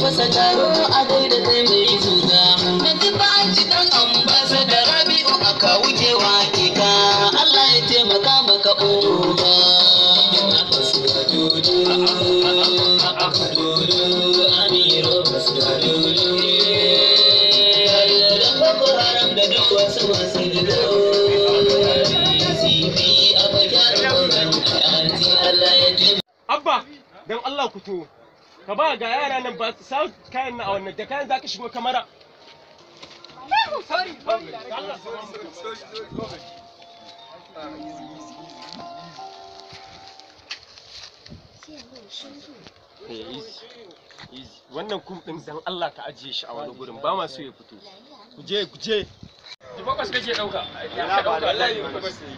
fasa taro a gaida kai mai zuga na tuba ci dan ambasa da rabi'u aka wuce wake ka Allah ya taimaka maka oga Amiro Boko Haram da duk wasu masu gido CP a bakin Allah ya taimaka Abba, don Allah ku to, ka ba ga yara nan ba su sa kayan na a wannan da kayan za ka shigo kamara. Eh, easy, easy. Wannan kum ɗin dan Allah ka ajiye shi a wani gurin ba ma so ya fito. Ku je, ku je. Bakwas kake ɗauka. Ya ɗauka, Allah ya bakwas ne.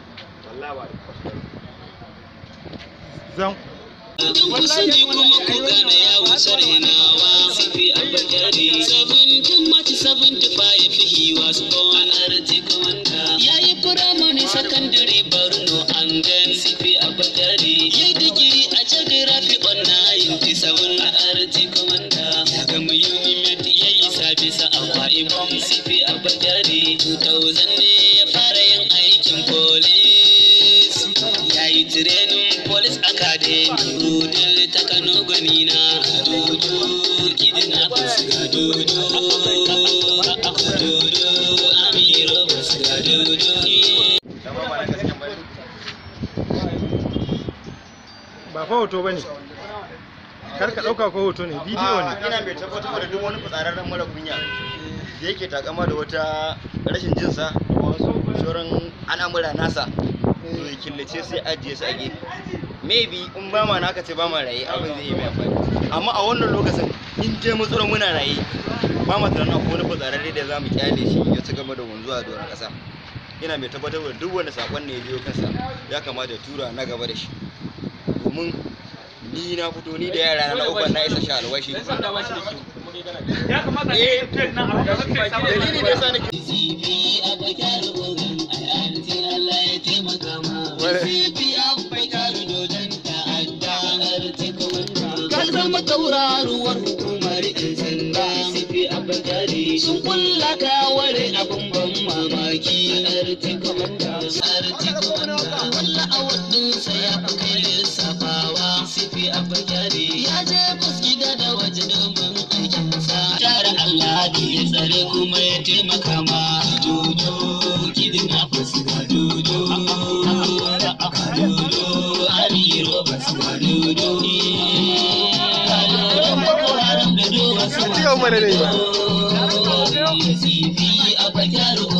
Zan. Kun sani kuma ku gane ya wuce renawa Sifi Abakari 17 March 75 he was born a Arti Commander Ya yi firamare sakandare Borno and then Sifi Abakari Ya yi digiri a geography on 97 a Arti Commander Ya gama UNIMED ya yi sabisa a Akwa Ibom Sifi Abakari 2000 ne ya fara yin aikin police Ya yi tirenin police academy Rudin ta Kano gwanina Kadudu kidina bas Kadudu Kadudu Amiro bas Kadudu Ba fa hoto bane. Kar ka ɗauka ko hoto ne, bidiyo ne. ina mai tabbatar da duk wani fitsararren mara kunya da yake takama da wata rashin jinsa da wasu sauran al'amura nasa to ya killace sai ajiye su a gefe maybe in ba ma naka ce ba ma raye abin zai yi mai amfani amma a wannan lokacin in je mutsura muna raye ba ma tunanin akwai wani fitsararre da za mu kyale shi ya ci gaba da wanzuwa a doron ƙasa ina mai tabbatar da duk wani sakon ne ya biyo kansa ya kamata ya tura na gaba da shi domin ni na fito ni da yara na uban na isa sha alwashi Ya kamata Eh. ka yi nan a dalili da yasa nake CP a bakar ogan ayyanti Allah ya taimaka ma CP a bakar dodon ta'adda arti komanda ka zama tauraruwar hukumar yan sanda CP a bakari sun kulla ka ware abin ban mamaki arti komanda arti komanda walla a wadinsa ya fi kai lissafawa CP a bakari ya je gida da waje domin aikinsa tare Allah da ya tsare kuma ya taimaka ma dodo kidina fasu ga dodo dodo amiro basu ga dodo Yau mana ne. Sifi a bakar